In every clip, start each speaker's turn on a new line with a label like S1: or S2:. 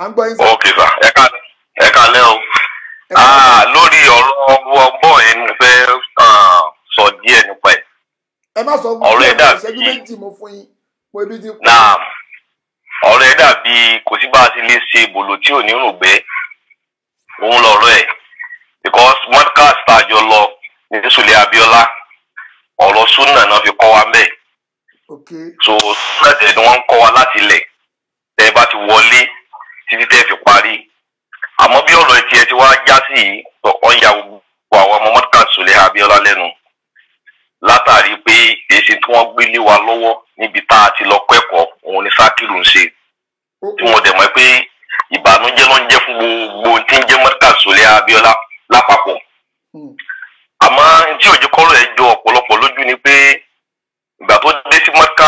S1: à ń gbọ́ yín sà.
S2: ok sà ẹ ká ẹ ká lẹ́ o.
S1: ẹ ká-
S2: Ah, lórí ọ̀rọ̀ ọgbọ́n yẹn ni mo fẹ́ ah, sọ díẹ̀ nípa ẹ̀.
S1: ẹ má sọ
S2: ọ̀rọ̀ ẹ̀ dàbí-
S1: ìṣẹ́jú méjì mo fún yín mo ibi ti kú.
S2: náà ọ̀rọ̀ ẹ̀ dàbí kò sí bá a ti lè ṣe bòlò tí ò ní rògbẹ́ òun lọ̀rọ̀ ẹ̀ because podcast tá a jọ lọ ní Sùlẹ̀ Abíọ́lá ọ̀rọ̀ súnà náà fi kọ́ wa mẹ́ẹ̀
S1: ok
S2: so súnà tẹ̀ ni wọ́n ń kọ́ wa láti ilẹ̀ tẹ́ ẹ bá ti wọlé títí tẹ́ ẹ fi parí àmọ́ bí ọ̀rọ̀ ẹ̀ tiẹ̀ ti wá já sí yìí ọ̀ ya gbogbo àwọn ọmọ podcast Sùlẹ̀ Abíọ́lá lẹ́nu látàrí pé èsì tí wọ́n gbé lé wa lọ́wọ́ níbi tá a ti lọ kẹ́kọ̀ọ́ òun ni sákìlù ń ṣe
S1: ó
S2: tí wọ́n dẹ̀ mọ̀ pé ìbànújẹ́ ló ń jẹ́ fún gbogbo tí ń jẹ́ mọ́tà Sùlẹ̀ Abíọ́lá lápapọ̀
S1: Hmm.
S2: àmọ́ tí òjò kọ́rọ̀ ẹ̀ jọ ọ̀pọ̀lọpọ̀ lójú ni pé ìgbà tó dé sí mọ́tà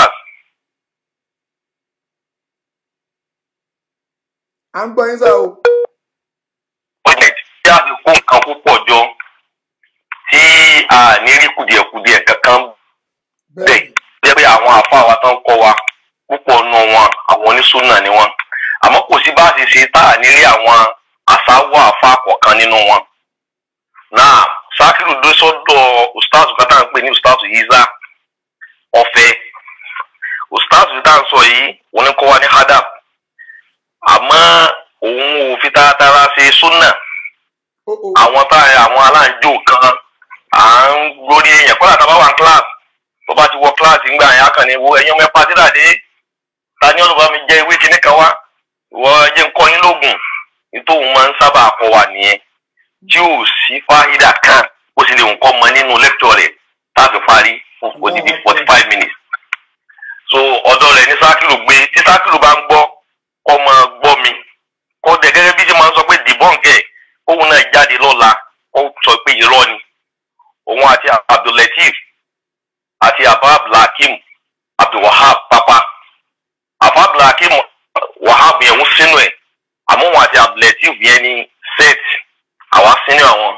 S1: à ń gbọ́ yín sà o.
S2: ó jẹ́ tí a ti kó nǹkan púpọ̀ jọ tí a ní rí kùdìẹ̀kùdìẹ̀ kankan
S1: bẹ́ẹ̀
S2: bẹ́ẹ̀ jẹ́ pé àwọn àfa wa tán kọ́ wa púpọ̀ nù wọn àwọn onísùnà ni wọn àmọ́ kò sí bá a ṣe ṣe tá a nílé àwọn àṣàwọ̀ àfa kọ̀ọ̀kan nínú wọn. náà sákìlù dó sọ́dọ̀ ustaz kátà ń pè ní ustaz yiza ọ̀fẹ́ ustaz tá à ń sọ yìí òun ní kọ́ wa ní hadab àmọ́ òun ò fi taratara ṣe súnà
S1: ó ó
S2: àwọn tá àwọn aláǹjò kan à ń lórí èèyàn kọ́lá tá a bá wà ní kíláàsì tó bá ti wọ kíláàsì ńgbà yẹn akàn ní wo ẹ̀yin ọmọ ẹ̀pá tí dàdé ta ni ọlọ́ba mi jẹ́ ìwé kíní kan wá ìwọ ẹjẹ́ ń kọ́ yín lóògùn nítorí máa ń sábà kọ́ wa nìyẹn tí ò sí fáyidà kan ó sì lè nǹkan mọ nínú lẹ́kítọ̀ rẹ̀ tá a fi parí fún odidi forty five minutes so ọ̀dọ̀ rẹ̀ ní sákìlù gbé tí sákìlù bá ń gbọ́ kọ́ máa gbọ́ mi kọ́ dẹ̀ gẹ́gẹ́ bí ṣe máa ń sọ pé dìbọ́ǹkẹ̀ kóun náà jáde lọ́la ó sọ pé irọ́ ni òun àti abdulateef àti abab lakim abdulwahab papa abab lakim wahab yẹn ń sínú ẹ̀ àmọ́ òun àti abdulateef yẹn ní set àwa sínú àwọn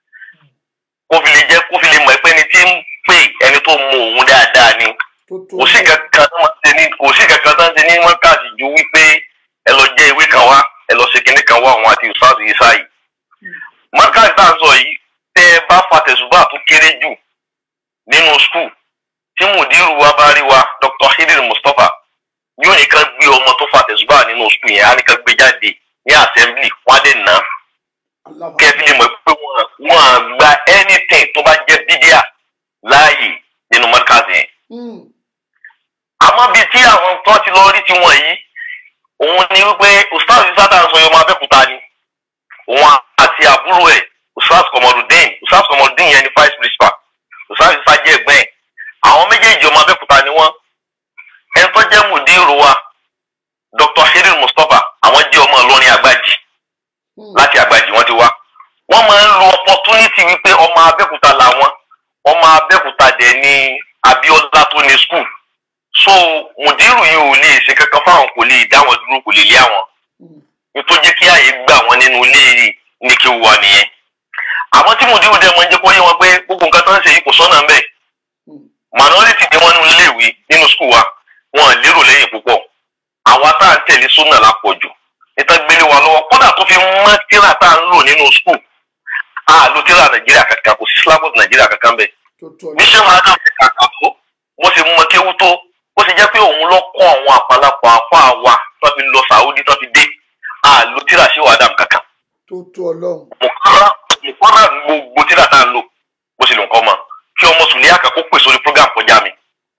S2: kó fi lè jẹ́ kó fi lè mọ̀ pé ẹni tí ń pè ẹni tó mọ òun dáadáa ni
S1: tó tó
S2: kò sí kankan tó máa ń ṣe ní kò sí kankan tó ń ṣe ní mọ́kàsí ju wípé ẹ lọ jẹ́ ìwé kan wá ẹ lọ ṣe kinní kan wá àwọn àti ìsáàsì yìí sáyì. mọ́kàsí tá à ń sọ yìí tẹ́ ẹ bá fa tẹ̀sùbà tó kéré jù nínú skul tí mùdírù wa bá rí wa Dr. Hidir Mustapha yóò ní ká gbé ọmọ tó fa tẹ̀sùbà nínú skul yẹn á ní ká gbé jáde ní assembly wọ́n á lè nà á
S1: aláwọ̀
S2: kẹ́bí lè mọ̀ pé wọ́n wọ́n á gba anything tó bá jẹ́ bídíà láàyè nínú mọ́kàsí yẹn
S1: Hmm.
S2: àmọ́ bíi tí àwọn tó ti lọ rí ti wọ̀n yìí òun ni wípé ustaz sátà ń sọ yọmọ abẹ́kúta ni òun àti àbúrò ẹ̀ ustaz kọmọdún ustaz kọmọdún yẹn ni vice principal ustaz isa jẹ́ ẹ̀gbẹ́ ẹ̀ àwọn méjèèjì ọmọ abẹ́kúta ni wọ́n ẹni tó jẹ́ mùdírù wa dr hirin mustapha àwọn jẹ́ ọmọ ìlọrin àgbàjì
S1: Hmm.
S2: láti àgbàjì wọ́n ti wá wọ́n máa ń lo opportunity wípé ọmọ abẹ́kúta làwọn ọmọ abẹ́kúta dẹ̀ ni abíọ́lá tó ní school so mùdírù yìí ò lè ṣe kankan fáwọn kò lè dá wọn dúró kò lè lé àwọn
S1: Hmm.
S2: nítorí jẹ́ kí ààyè gbà wọ́n nínú ilé ní kí wà nìyẹn àmọ́ tí mùdírù dẹ̀ máa ń jẹ́ kó yé wọn pé gbogbo nǹkan tó ń ṣe yìí kò sọ́nà ń bẹ̀
S1: Hmm.
S2: minority ni wọ́n nínú iléèwé nínú school wa wọn ò lérò lẹ́yìn púpọ̀ àwa tá à ń tẹ̀lé súnà lápọ̀jù níta gbélé wa lọ́wọ́ kódà tó fi mọ́ tíra tá à ń lò nínú school a lo tíra nàìjíríà kankan kò sí syllabus nàìjíríà kankan bẹ́ẹ̀
S1: tó tó
S2: bí ṣé máa dàn kàkà tó mo sì mọ kéwú tó ó sì jẹ́ pé òun lọ kọ́ àwọn àpàlàpọ̀ àfọ àwa tó fi lọ sàúdí tó fi dé àlò tíra ṣé wàá dàm kankan
S1: tó tó ọlọ́run
S2: mùkọ́rà mùkọ́rà gbogbo tíra tá à ń lò bó ṣe lè nǹkan mọ kí ọmọ sùn léyà kan kó pè sórí program kọjá mi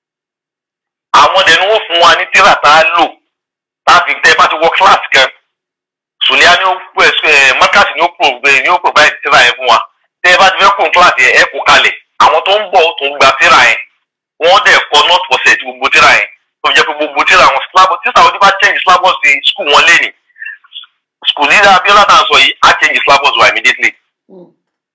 S2: àwọn dẹ̀ ni wọ́n fún wa ní tíra tá a lò tá a fi tẹ́ bá ti wọ kíláàsì kan sùlẹ́yà ni ó pè ẹ mọ́kàsì ni ó provide ni ó provide tíra yẹn fún wa tẹ́ ẹ bá ti fẹ́ kó kíláàsì yẹn ẹ kó kalẹ̀ àwọn tó ń bọ̀ tó ń gba tíra yẹn wọ́n dẹ̀ kọ́ not for set gbogbo tíra yẹn tó fi jẹ́ pé gbogbo tíra wọn syllabus tíra wọn ti bá change syllabus di school wọn lé ní school leader Abiola náà sọ yìí á change syllabus wa immediately
S1: Hmm.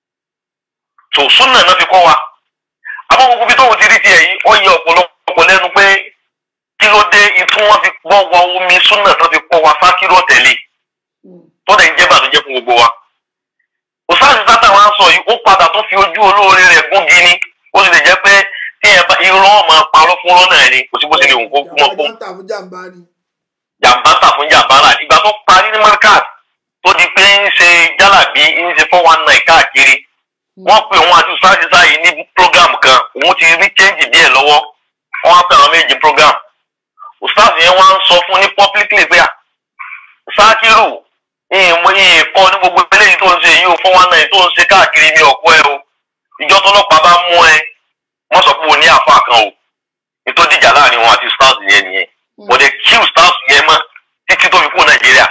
S2: so sunna náà fi kọ́ wa àmọ́ gbogbo bí tóun ti rí tiẹ̀ yìí ó yẹ ọ̀pọ̀lọpọ̀ lẹ́nu pé kí ló dé ìtún wọn fi gbọ́ wọ omi sunna tó fi kọ́ wa sákìrò tẹ̀lé
S1: Hmm.
S2: tó dẹ̀ ń jẹ́ bàtújẹ́ fún gbogbo wa òsáàsì sátà wa ń sọ yìí ó padà tó fi ojú olóore rẹ̀ gún gini ó sì lè jẹ́ pé tí ẹ bá irọ́ ọmọ parọ́ fún lọ́nà ẹ̀ ni kò sí bó ti lè wù kó mọ̀ fún
S1: jàǹbá ń tà fún jàǹbá ni
S2: jàǹbá tà fún jàǹbá rà ìgbà tó parí ní jálàbí ń ṣe four one nine káàkiri wọ́n pe òun àti ustaz isa yìí ní program kan òun ti rí change díẹ̀ lọ́wọ́ wọ́n á pè àwọn méjì program ustaz yẹn wọ́n á sọ fún ní publicly pé à sákìrù ìmọ̀ ìkọ́ ní gbogbo eléyìí tó ń ṣe yìí ó four one nine tó ń ṣe káàkiri mi ọ̀pọ̀ ẹ o ìjọ tọlọ́pàá bá mú ẹ wọ́n sọ pé o ní àfa kan o ètò ìdíjà láàrin wọn àti ustaz yẹn nìyẹn wọ́n lè kí ustaz yẹn mọ́ títí tó fi kú nàìjíríà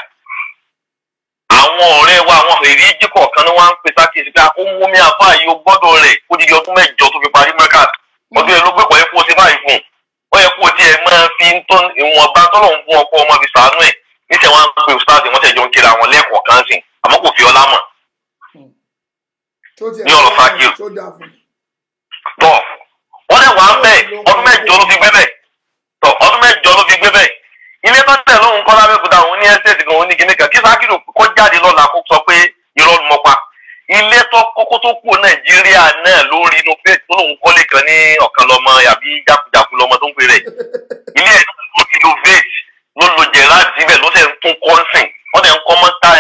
S2: àwọn ọ̀rẹ́ wa àwọn èrè jíkọ̀ kan ni wọ́n á ń pè sákèsí pé ó mú mi àfa yìí ó gbọ́dọ̀ rẹ̀ ó di ọdún mẹ́jọ tó fi parí mẹ́kà ọdún yẹn ló gbé pọ̀ yẹ kó o ṣe báyìí fún un ó yẹ kó o tiẹ̀ máa fi ń tọ́ ìwọ̀nba tọ́lọ̀ ń fún ọkọ ọmọ fi sàánú ẹ̀ níṣẹ́ wọn á ń pe ustaz wọ́n tẹ̀ jọ ń kíra wọn lẹ́ẹ̀kọ̀ọ́ kan sìn àmọ́ kò fi ọlá mọ̀
S1: tó tiẹ̀
S2: ní ọ̀rọ̀ Sakiru.
S1: tó dáa fún mi.
S2: tọ wọn lè wà ń bẹ ọdún mẹ́jọ ló fi gbé bẹ tọ ọdún mẹ́jọ ló fi gbé bẹ ilé tó tẹ lóhùn kọ́ lábẹ́kúta òun ní ẹ́sẹ̀tì kan òun ní kíní kan kí Sakiru kó jáde lọ́la kó sọ pé irọ́ ló mọ́ pa ilé tó kókó tó kú Nàìjíríà náà lórí inú fèsì tó lóhùn kọ́lé kan ní ọ̀kan lọ́mọ àbí jákujàku lọ́mọ tó ń pè rẹ̀ ilé ẹ̀ ló innovate ló lo gerard síbẹ̀ ló tẹ̀ ń tún kọ́ńsìn wọ́n tẹ̀ ń kọ́ mọ́ta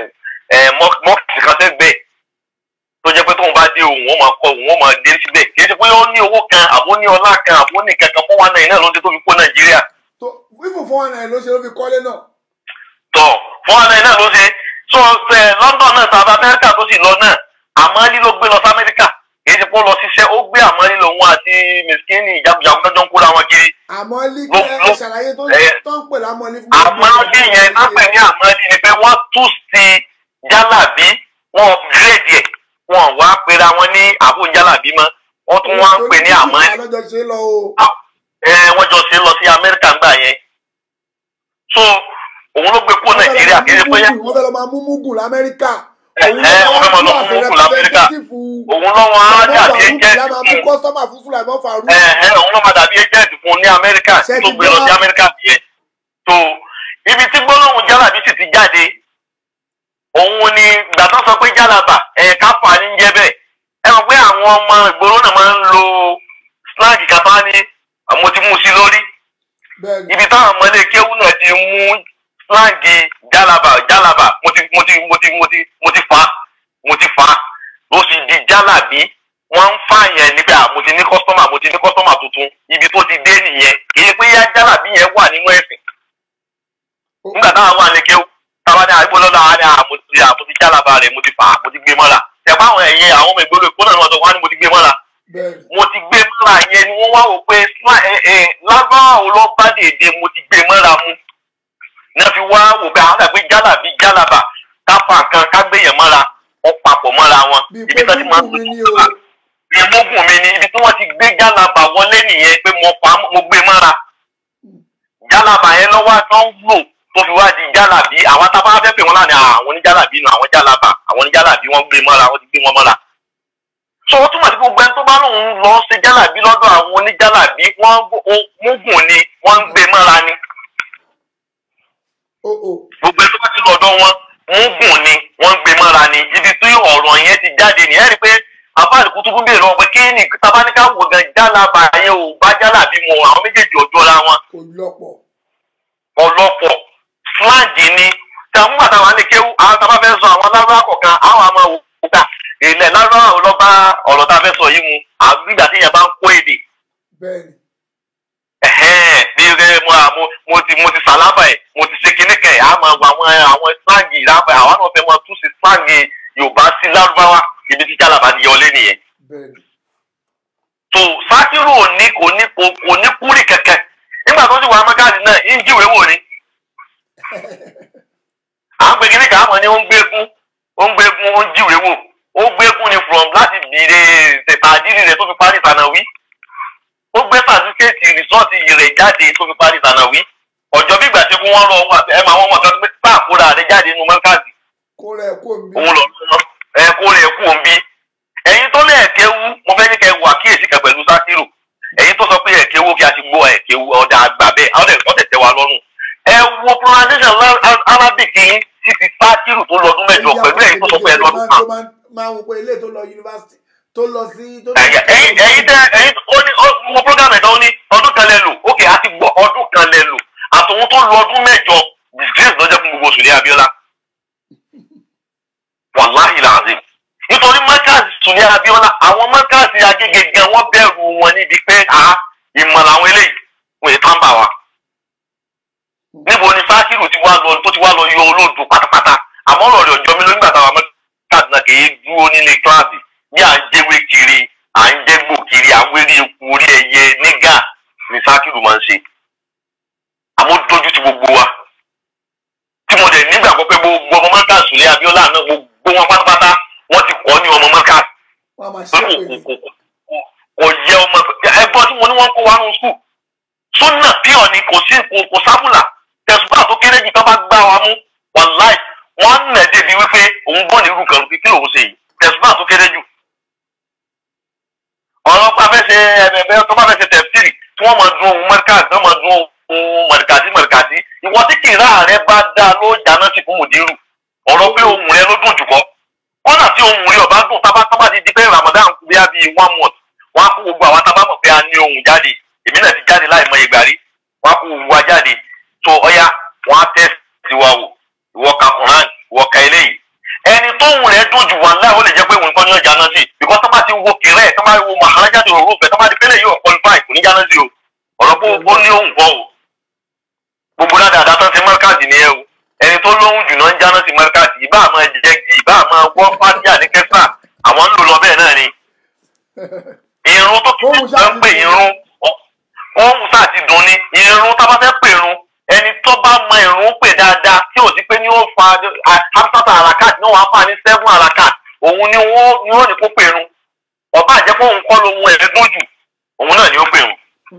S2: mọ́ọ̀kì kan sẹ́gbẹ̀ẹ́ tó jẹ́ pé tóun bá dé òun ó máa kọ òun ó máa dé síbẹ̀ kì í ṣe pé ó ní owó kan àbó ní ọlá kan àbó ní kankan fún wa náà iná ló ń ṣe tó fi kó nàìjíríà
S1: tó fífò fún wọn náà ló ṣe ló fi kọ́lé náà.
S2: tọ̀ fún wa náà iná ló ṣe so ẹ london náà tàbí amẹ́ríkà tó sì lọ náà àmọ́lí ló gbé lọ sí amẹ́ríkà kì í ṣe pé ó lọ ṣiṣẹ́ ó gbé àmọ́lí lòun àti mẹsìkínì ìjagunjagun tó jọ ń kóra wọn kiri
S1: àmọ́ lí
S2: Ló-
S1: ẹ
S2: ló-
S1: ṣàlàyé tó
S2: ẹ-
S1: tó ń pè lámọ́lí fún
S2: àmọ́lí yẹn lápẹ̀ ní àmọ́lí ni pé wọ́n tú sí jálàbí wọ́n upgrade ẹ̀ wọ́n wá pera wọn ní àbò jálàbí mọ́ wọ́n tún wá ń pè ní àmọ́lí
S1: lọ́jọ́ ṣe lọ o.
S2: ẹ wọ́n jọ ṣe lọ sí amẹ́ríkà ńgbà yẹn so òun ló gbé kó nàìjíríà kí ẹ pé
S1: wọ́n fẹ́ lọ máa mú mugun lamẹ́ríkà.
S2: ẹ ẹ wọ́n fẹ́ máa lọ fún mọ́kù lamẹ́ríkà òun lọ́wọ́ á dàbí ẹjẹ́
S1: la máa mú kọ́sọ́mà fún Sùlàìmọ́ Farouk.
S2: ẹ ẹ òun lọ́ máa dàbí ẹjẹ́ fún ní amẹ́ríkà
S1: Ṣé
S2: tó
S1: ti
S2: gbé lọ sí
S1: gbọ́?
S2: amẹ́ríkà nìyẹn so ibi tí gbólóhùn jálàbí sì ti jáde òun ni ìgbà tó sọ pé jálàbà ẹ káfà ní jẹ́ bẹ́ẹ̀ ẹ mọ̀ pé àwọn ọmọ ìgboro náà máa ń lo slang kàtá ní mo ti mú sí lórí
S1: bẹ́ẹ̀ni
S2: ibi táwọn ọmọlé kéwú náà ti mú slangi jálàbà jálàbà mo ti mo ti mo ti mo ti mo ti fa mo ti fa ló sì di jálàbí wọn ń fààyàn níbi à mo ti ní kọ́sọ́mà mo ti ní kọ́sọ́mà tuntun ibi tó ti dé nìyẹn kì í ṣe pé yá jálàbí yẹn wà nínú ẹ̀sìn nígbà táwọn wà ní kéwú táwọn ní àgbẹ̀ lọ́dọ̀ àwọn ní à mo ti à mo ti jálàbà rẹ̀ mo ti fà á mo ti gbé mọ́ra tẹ̀pá àwọn ẹ̀yẹ àwọn ọmọ ìgboro èkó náà ni wọ́n sọ wọ́n á ní mo ti gbé mọ́ra
S1: bẹ́ẹ̀ni
S2: mo ti gbé mọ́ra yẹn ni wọ́n wá wò pé sla- ẹ- ẹ, lágbára ò lọ bá dèdè mo ti gbé mọ́ra mu náà fi wá wò pé àwọn àgbẹ̀ jálàbí jálàbà káfà kan kágbéyàn mọ́ra wọ́n papọ̀ mọ́ra wọn
S1: bíi
S2: ibi
S1: pé
S2: tó ti máa ń
S1: mugun mi ni o.
S2: ìmúgùn mi ni ibi tí wọ́n ti gbé jálàbà wọlé nìyẹn pé mo pa mo gbé mọ́ra jálàbà yẹn lọ́wọ́ àtọ́ ń lò tó fi wá di jálàbí àwọn tábà fẹ́ pè wọ́n láàrin àwọn oníjálàbí nù àwọn jálàbà àwọn oníjálàbí wọ́n gbé mọ́ra wọ́n ti gbé wọn mọ́ra so ó túmọ̀ sí gbogbo ẹni tó bá lóun lọ ṣe jálàbí lọ́dọ̀ àwọn oníjálàbí wọ́n múgùn ni wọ́n ń gbé mọ́ra ni
S1: o o
S2: gbogbo ẹni tó bá ti lọ́dọ̀ wọn múgùn ni wọ́n ń gbé mọ́ra ni ibi tí ọ̀rọ̀ yẹn ti jáde ni ẹ rí i pé àbáàlì kútùkú bèèrè lọ́wọ́ pé kí ni tabaníkà wò gan jálàbà yẹn ò bá jálàbí mu àwọn méjèèjì ọjọ́ ra wọn
S1: kò lọ́pọ̀.
S2: ọlọ́pọ̀ fúláàgì ni tàwọn bàtà wà ní kéwú àwọn tá a bá fẹ́ sọ àwọn lárúbá kọ̀ọ̀kan àwọn àmọ́ òkúta ilẹ̀ lárúbá ò lọ bá ọ̀rọ̀ tá a fẹ́ sọ yìí mu àgbìgbà tí yẹn bá ń kó èdè
S1: bẹ́ẹ̀ni
S2: ẹ̀hẹ́n bí ẹ mo mo mo ti mo ti sàlábà ẹ̀ mo ti ṣe kíní kẹ̀ àmọ́ àwọn àwọn fúláàgì lábẹ́ àwọn náà fẹ́ mọ tún sí fúláàgì Yorùbá sí lárúbáwá ibi tí jálàbá ti yọlé nìyẹn
S1: bẹ́ẹ̀ni
S2: tó Sakiru ò ní kò ní kò kò ní kúrì kẹ̀kẹ́ nígbà tó sì wà mẹ́kàdì náà ń jíwèé wò ni à ń pè kíní kan àmọ́ ni ó ń gbégún ó ń gbégún ó ń jíwèé wò ó gbégún ni from láti bìrè tẹ̀tàdírì rẹ̀ tó fi parí ìtànàwí ó gbé sàtífíkẹ́ẹ̀tì rìsọ́ọ̀tì rẹ̀ jáde tó fi parí ìtànàwí ọ̀jọ́ bí ìgbà tí kún wọ́n lọ wà ẹ máa wọ́n mọ̀ kan pé sáàkúrà rẹ̀ jáde nínú mẹ́kàdì
S1: kó rẹ̀ kó mi.
S2: òun lọ ẹ kó rẹ̀ kú òun bí ẹ̀yin tó lé ẹ̀kẹ́ wú mo fẹ́ ní kẹ́ wù àkíyèsí kan pẹ̀lú Sakiru ẹ̀yin tó sọ pé ẹ̀kẹ́ wú kí a ti gbọ́ ẹ̀kẹ́ wú ọ̀dà àgbà bẹ́ẹ̀ ọ̀dẹ̀ ọ̀dẹ̀ tẹ́ wa lọ́rùn ẹ wo pronunciation la- Arabic yín ti ti Sakiru tó lọ́dún mẹ́jọ pẹ̀lú ẹ̀yin tó sọ pé ẹ lọ́dún kan
S1: tó máa máa wò pé ilé tó lọ yunifásitì tó lọ sí. tó lọ
S2: ẹ̀yà- ẹ̀yin ẹ̀yin tẹ ẹ̀yin ó ní ó mo program ẹ̀dá ó ní ọdún kan lẹ lò ókè a ti gbọ́ ọdún kan lẹ lò àtòun tó lọ ọdún mẹ́jọ disgrace lọ́jọ́ fún gbogbo oṣù ní Abíọ́lá wàláhì sùnlé abiola àwọn mọ́kàsí agége gan wọ́n bẹ̀rù wọn níbi pé a ìmọ̀ làwọn eléyìí wọ́n ètò àǹbà wa níbo ni sákìrù ti wá lọ tó ti wá lọ yọ olóòdù pátápátá àmọ́ ọ̀rọ̀ rẹ̀ ọjọ́ mi ló nígbà táwọn mọ́kàsí náà kì í dúró nílé kíláàsì ní à ń jẹ́wé kiri à ń jẹ́gbò kiri à ń wérí eku orí ẹyẹ nígà ni sákìrù máa ń ṣe àmọ́ dojú ti gbogbo wa tí mo dẹ̀ nígbàgbọ́ pé gbogbo ọmọ mọ́kàsí sùnlé abiola náà gbogbo wọn pátápátá wọ́n ti kọ́ ní ọmọ mọ́kàsí
S1: wọ́n á máa
S2: pé
S1: ṣe
S2: kò
S1: pé
S2: kò kò kò kò yẹ ọmọ ẹgbọ́n tí mo ní wọ́n kó wa nù skul sọ́nà píọ̀ ni kò sí kò kò sábùlà tẹ̀sùbà tó kéré jù tó bá gbá wa mú wàláì wọ́n á nà débi wípé òun gbọ́n ní irú kan kí kí lòun ṣe yìí tẹ̀sùbà tó kéré jù. ọ̀rọ̀ bá fẹ́ ṣe ẹ̀bẹ̀bẹ̀ tó bá fẹ́ ṣe tẹ̀sírì tí wọ́n máa dún ohun mẹ́ríkàsì náà máa dún ohun mọ̀rìkàsí mọ̀rìkàsí ìwọ tí kìrá rẹ bá dá ló jáná sí fún mùdírù ọ̀rọ̀ pé ohun rẹ ló dùn jù kọ́ kọ́nà tí ohun rí ọba dùn tábà tábà ti di pé Ramadan kú bí i one month wọ́n á kó gbogbo àwọn tábà mọ̀ pé a ní ohun jáde èmi náà ti jáde láì mọ ìgbà rí wọ́n á kó gbogbo wa jáde tó ọya wọ́n á tẹ́ tiwa wò ìwọ ka Quran ìwọ ka eléyìí ẹni tó ohun rẹ̀ dùn jù wà láì ó lè jẹ́ pé òun kọ́ ní ọjà náà sí because tábà ti wo kẹrẹ́ tábà wo maharaja tó rò fẹ́ tábà ti pélé yóò qualify kò ní jáná sí o ọ̀rọ̀ pé ó ní ohun kọ́ o gbogbo dáadáa tán ti mọ́ríkàsì ni ẹ o ẹni tó lóhùn jù náà ń jáná sí mọ́ríkàsì ìbá àmọ́ jẹ́gì ìbá àmọ́ wọ́ fásíà ní kẹfà àwọn ń lò lọ bẹ́ẹ̀ náà ni irun tó kí
S1: Ohun
S2: wọ́n
S1: ṣáà
S2: ń pè
S1: ti dùn.
S2: irun ohun sáà ti dùn ni irun tá a bá fẹ́ pè irun ẹni tó bá mọ irun pè dáadáa tí ò sí pé ní ó fa absata alakat ní wọ́n á fà ní seven alakat òun ni wọ́n ni wọ́n ní kó pè irun ọba àjẹpọ̀ òun kọ́ lóhun ẹ̀ẹ́dùn jù òun náà ni ó pè irun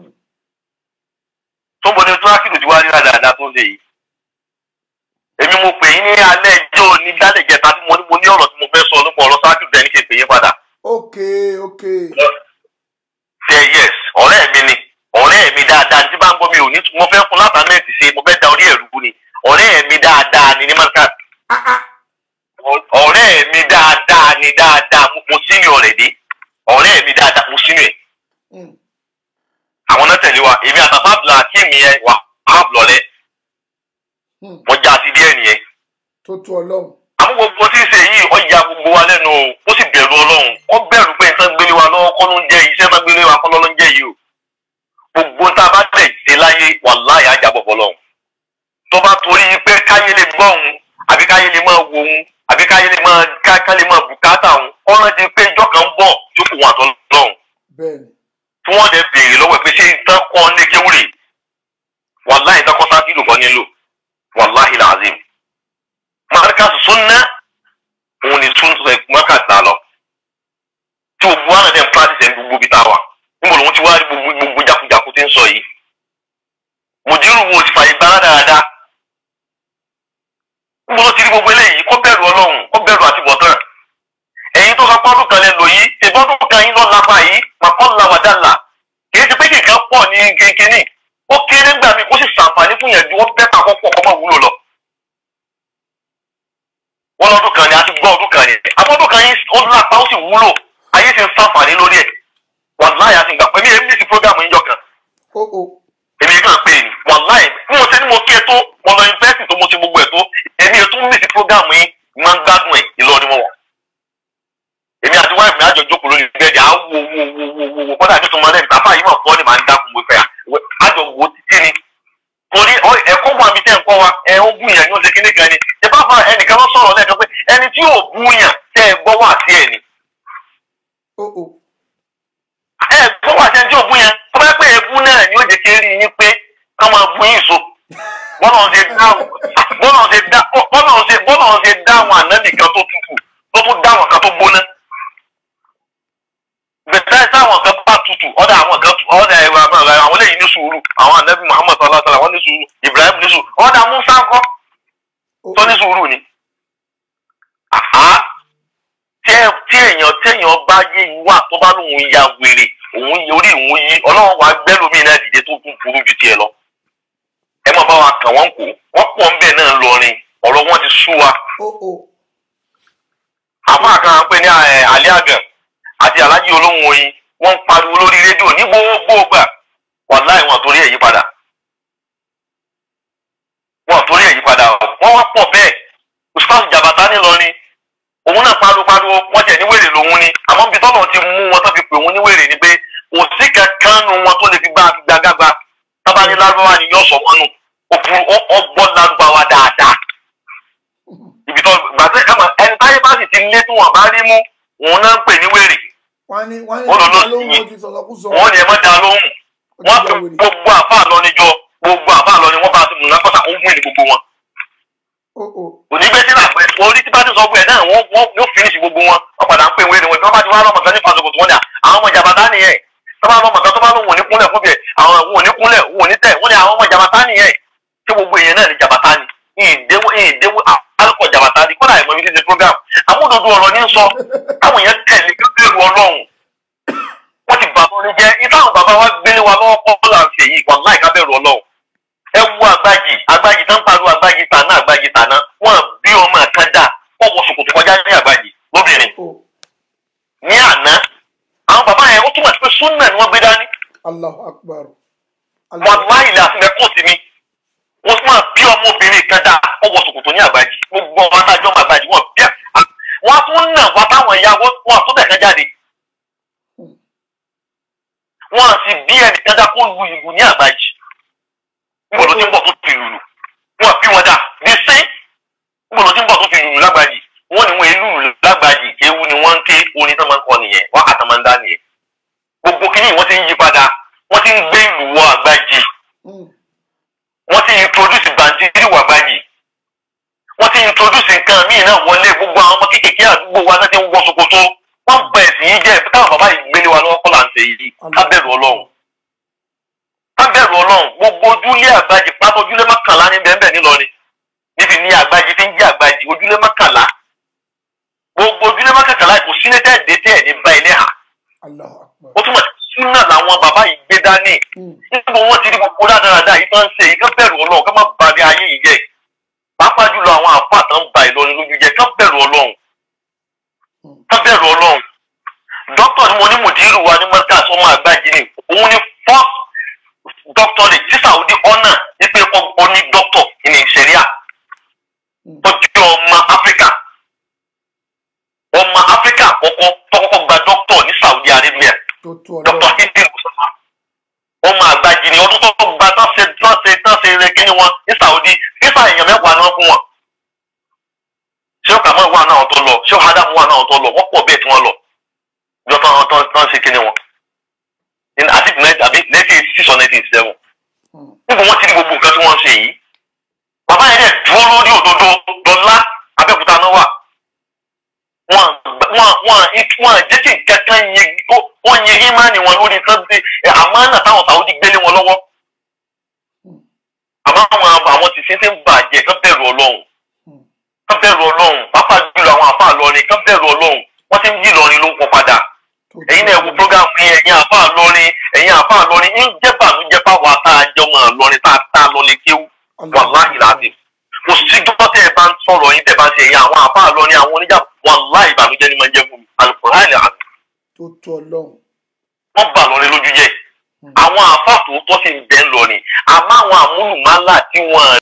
S2: tó ń bọ ní tíráfíìkì tí wàá rí dáadáa tó ń ṣe yìí èmi mo pè yín ní alẹ́ ẹjọ́ ní dálẹ̀ jẹta tí mo ní mo ní ọ̀rọ̀ tí mo fẹ́ sọ nípa ọ̀rọ̀ sáájú bẹ́ẹ̀ ní kí n pè yín padà.
S1: ok ok
S2: ṣe yes ọ̀rẹ́ mi ni ọ̀rẹ́ mi dáadáa tí bá ń gbọ́ mi ò ní mo fẹ́ fún látàmẹ́ǹtì ṣe mo fẹ́ da orí ẹ̀rú ni ọ̀rẹ́ mi dáadáa ni ní market
S1: ah ah
S2: ọ̀rẹ́ mi dáadáa ni dáadáa mo- mo sínú ọ̀rẹ́ dé ọ̀rẹ́ mi dáadáa mo sínú ẹ̀
S1: mm.
S2: àwọn náà tẹ̀lé wa èmi àtàfà bla akéèmí yẹn wà á blọ̀lẹ́
S1: mm.
S2: mo já sí díẹ̀ nìyẹn
S1: tó tó ọlọ́run
S2: àmọ́ gbogbo tí ń ṣe yìí ó ya gbogbo wa lẹ́nu o ó sì bẹ̀rù ọlọ́run ó bẹ̀rù pé nǹkan gbélé wa lọ́wọ́ kọ́ ló ń jẹ́ yìí iṣẹ́ náà gbélé wa kọ́ ló ń jẹ́ yìí o gbogbo tá a bá tẹ̀ ṣe láyé wàláhì á jábọ̀ fọlọ́run tó bá torí pé káyé lè gbọ́ òun àbí káyé lè máa wo òun àbí káyé lè máa ká ká lè máa bùkátà òun ó rántí pé ìjọ kan ń bọ̀ tó kù wọn àtọ́lọ́run
S1: bẹ́ẹ̀ ni
S2: tí wọ́n dẹ̀ béèrè lọ́wọ́ ẹ̀ pé ṣé nǹkan kọ́ ní kéwúrè wàláhì ìtàn kọ́sá kìlò kan nílò wàláhì làzim markas sunna òun ni tún sọ markas náà lọ tí gbogbo àwọn ẹ̀dẹ̀ ń practice ẹ̀ ń gbogbo ibi tá a wà níbo lòun ti wá rí gbogbo gbogbo jákujàku tí ń sọ yìí mùdírù wo ti fàyè gbára dáadáa níbo ló ti rí gbogbo eléyìí kó bẹ̀rù ọlọ́run kó bẹ̀rù àtibọ̀tán ẹ̀yin tó sọ pọ́dún kan lẹ lò yìí ìbọ́dún kan yín lọ lápá yìí màkọ́lá wàdàlà kìí ṣe pé kìkan pọ̀ ní kékeré ó kéré ńgbà mi kó sì ṣàǹfààní fún yẹn ju wọ́n bẹ́ẹ̀ pàkọ́ pọ̀ kọ́ mọ́ wúlò lọ. wọ́n lọ́dún kan ni a ti gbọ́ ọdún kan ni àbọ̀dún kan yín ó lápá ó sì wúlò ayé ti ń ṣàǹfààní lórí ẹ̀ wàláì àti ìgbà pẹ̀lú èmi ní ti prógámù yín jọ kan
S1: ó ó
S2: èmi kàn pé ni wàláì bí mo ṣe ní mo kí ẹ tó mo lọ yunifásitì tó mo ṣe gbogbo ẹ tó èmi ò tún mí sí prógámù yín máa ń gbádùn ẹ Ìlọrin wọn wà èmi àti wáìfì mi àjọ jókòó lórí bẹ́ẹ̀dì à ń wo wo wo wo wo wo kọ́dà tó máa lẹ́nu bàbá yìí mà fọ́ ni màá ń dákun mo fẹ́ à àjọ wo títí ni torí ọ- ẹ̀kọ́ wà mí tẹ́ ń kọ́ wa ẹ̀ ń gún yàn ní oṣù kíní kan ni ẹ bá fa ẹnìkan lọ sọ̀rọ̀ lẹ́ẹ̀kan pé ẹni tí yóò bú yàn tẹ́ ẹ gbọ́ wà sí ẹ̀ ni
S1: ó ó
S2: ẹ gbọ́ wà sí ẹni tí yóò bú yàn tó bá pẹ́ ẹ̀bú náà ni ó jẹ́ kí ẹ rí yín pé ká máa bú yín so bọ́lá ń ṣe dá bọ́lá ń ṣe dá bọ́lá ń ṣe bọ́lá ń ṣe dá àwọn ànábì kan tó tutù tó tún dá àwọn kan tó gbóná bẹ̀rẹ̀ sáwọn kan bá tutù ọ̀dà àwọn kan tu ọ̀dà ẹ̀rọ àbẹ̀rẹ̀ àwọn eléyìí ní sùúrù àwọn ànábì Muhammad sallallahu alaihi wasallam wọ́n ní sùúrù Ibrahim ní sùúrù ọ̀dà Musa ńkọ́
S1: ó
S2: tó ní sùúrù ni. Àhá tí ẹ- tí èèyàn tí èèyàn bá yé wà tó bá lóun ya wèrè òun yí orí òun yí ọlọ́run wàá gbẹ́lómi náà dìde tó tún burú ju tiẹ̀ lọ. ẹ má bá wa kàn wọ́n kó wọ́n pọ̀ ń bẹ̀ náà lọrin ọ̀rọ̀ wọn ti sú wa.
S1: ó ó
S2: àmọ́ àkàn pé ní ẹ, alẹ́ àgàn àti alájí olóhùn oyin wọ́n ń pariwo lórí rédíò ní gbogbo gbà wàláì wọn torí ẹ̀ yí padà. wọn torí ẹ̀ yí padà o. wọ́n wá pọ̀ bẹ́ẹ̀ ustaz jabata nílọrin òun náà pariwo pariwo wọ́n tẹ̀ ní wèrè lòun ni àmọ́ bí tọ́lọ̀ ti mú wọn tó fi pè wọ́n níwèrè ni pé kò sí kankan nu wọn tó lè fi gbá gbàgbàgbà tábà ní lárúbáwá ni yóò sọ wọn nù òfin ọgbọ́n lárúbáwá dáadáa ibi tó gbàtẹ́ ẹ̀mọ ẹni táyé bá sì ti lé tí wọn bá rí mú òun náà ń pè níwèrè
S1: wọ́n ní wọ́n ní
S2: Wọ́n lọ lọ
S1: ló ń
S2: sí-
S1: wo ti sọ̀rọ̀ kú sọ.
S2: wọn ni ẹ má da lóhùn
S1: Ó
S2: wọn
S1: ti
S2: pe
S1: ya wèrè.
S2: gbogbo àfa lọ níjọ gbogbo àfa lọ ni wọn bá ti mú náà kọsà ó wún ní gbogbo wọn
S1: Ó ó
S2: òní gbé sí làpẹ orí tí bá ti sọ pé ẹ náà wọn wọn yóò finish gbogbo wọn wọn padà ń pè wéèrè wọn tí wọn bá ti wá lọmọ kan ní fasokòtò wọn ni àwọn ọmọ jàbátá nìyẹn tó bá lọmọ kan tó bá lóun ò ní kúnlẹ̀ fún bẹ́ẹ̀ àwọn òun ò ní kúnlẹ̀ òun ò ní tẹ̀ wọn ni àwọn ọmọ jàbátá nìyẹn tí gbogbo èèyàn náà ní jàbátá ni ìdéwó ìdéwó alukọ jàbátá ni kódà ìmọ̀ mi ti ṣe program amúdodo ọ̀rọ̀ ní sọ táwọn èèyàn tẹ̀lé kí bẹ́ẹ̀rù ọlọ́run wọ́n ti bàbá orin jẹ́ ìtàwọn bàbá wa gbélé wa lọ́wọ́ kọ́ là ń ṣe yìí wàláì ká bẹ̀rù ọlọ́run ẹ wo àgbájì àgbájì tán pariwo àgbájì tàná àgbájì tàná wọn bí ọmọ kan dà wọn wọ ṣòkòtò kọjá ní àgbájì lóbìnrin
S1: ó
S2: ní àná àwọn bàbá yẹn ó túmọ̀ sí pé súnà ni wọ́n gbé dání
S1: Allahu akbar.
S2: wọn láì lè àfihàn kó sí mi wọn tún máa bí ọmọbìnrin kan dà wọn wọ ṣòkòtò ní àgbájì gbogbo ọmọ adájọ́ ọmọ àgbájì wọn bí wọn tún nà wọn táwọn ìyá wọn wọn àtúntẹ̀ kan jáde wọn sì bí ẹnìkan dá kó lu ìlú ní àgbájì níbo ló ti ń bọ̀ tó fi lùlù wọn bí wọn dà bí sí níbo ló ti ń bọ̀ tó fi lùlù lágbàjì wọn ni wọn èlú lùlù lágbàjì ewu ni wọn ń ké orin tó máa ń kọ nìyẹn wọn àtàn máa ń dá nìyẹn gbogbo kìíní wọn ti ń yí padà wọn ti ń gbé ìlú wọ àgbàjì
S1: Mm.
S2: wọn ti introduce bàǹtírì wọ àgbàjì wọn ti introduce nǹkan míì náà wọlé gbogbo àwọn ọmọ kéékèèké àdúgbò wa náà ti ń wọ ṣòkòtò wọn bẹ ẹsìn yìí jẹ táwọn bàbá yìí gbélé wa lọ́wọ́ kọ́ là ń ṣe yìí ká bẹ̀rù ọlọ́run ká bẹ̀rù ọlọ́run gbogbo ojúlé àgbàjì pátá ojúlé mọ́kànlá ní bẹ́ẹ̀ nílọrin níbi ní àgbàjì tí ń jẹ́ àgbàjì ojúlé mọ́kànlá gbogbo ojúlé mọ́kànlá kò sí ní tẹ́ẹ̀dé tẹ́ẹ̀ ní bá ilé hà
S1: Allahu akbar.
S2: ó túmọ̀ sí súnà làwọn bàbá yìí gbé dání
S1: Mm.
S2: níbo wọn ti rí gbogbo dáadáa yìí tó ń ṣe yìí ká bẹ̀rù ọlọ́run ká má ba ní ayé yìí jẹ́ pàápàá jùlọ àwọn àfáà tó ń ba ìlọrin lójú jẹ́ ká bẹ̀rù ọlọ́run ká bẹ̀rù ọlọ́run dókítà ni mo ní mùdírù wa ní mọ́tàs ọmọ àgbàjì ni òun ni first doctorate tí Saudi honour ní pé ó ní doctor ní ìṣẹ̀ríà
S1: Mm.
S2: tó jẹ́ ọmọ Áfíríkà ọmọ Áfíríkà àkọ́kọ́ tó kọ́kọ́ gba doctor ní Saudi Arabia
S1: Tó tó
S2: dr
S1: ọlọ́run.
S2: hindi musafa ọmọ àgbàjì ni ọdún tó gba tán ṣe tán ṣe tán ṣe rẹ kí ni wọn ní Saudi fífà èèyàn mẹ́wàá ni wọ́n fún wọn ṣé ó kàmọ́ ìwà náà tó lọ ṣé ó hadamu wà náà tó lọ wọ́n pọ̀ bẹ́ẹ̀ tí wọ́n lọ yọ tán tán tán ṣe kí ni wọn ní àti àbí nineteen six or nineteen seven
S1: Mm.
S2: níbo wọ́n ti rí gbogbo nǹkan tí wọ́n ń ṣe yìí bàbá yẹn dẹ̀ dúró lórí òdodo dọ́là Abẹ́òkúta náà wà wọn wọn wọn wọn jẹ́ kí kankan yẹ kó wọ́n yẹ ìmánì wọn lórí sọ́dí àmánà táwọn Saudi gbélé wọn lọ́wọ́ àmọ́ àwọn àwọn ti ṣe ń bàjẹ́ kán bẹ̀rù Ọlọ́run
S1: Mm.
S2: kán bẹ̀rù Ọlọ́run pápá jùlọ àwọn àfa àlọ́rin kán bẹ̀rù Ọlọ́run wọ́n ti ń yí Ìlọrin ló ń pọ̀ padà
S1: Tó tó
S2: ẹ̀yin náà wo
S1: ọlọ́run.
S2: program yẹn ẹ̀yin àfa àlọ́rin ẹ̀yin àfa àlọ́rin ń jẹ́ bànújẹ́ fáwọn tá a jọ mọ̀ àlọ́rin tá a tá a lọ lè kéwú
S1: Allahu
S2: wàláhì láti kò sí dọ́tọ́ tẹ́ ẹ bá ń sọ̀rọ̀ yín tẹ́ bá ń ṣe ẹ̀yin àwọn àfa àlọ́rin àwọn oníjà wàláhì ìbànújẹ́ ni máa ń jẹ́ fún mi alukóhálì àti
S1: Tó tó ọlọ́run.
S2: wọ́n bà lọ́rin lójú jẹ́
S1: Mm.
S2: àwọn àfa tòótọ́ sì ń bẹ́ ń lọ ni àmọ́ àwọn àmúlùmálà tí wọ́n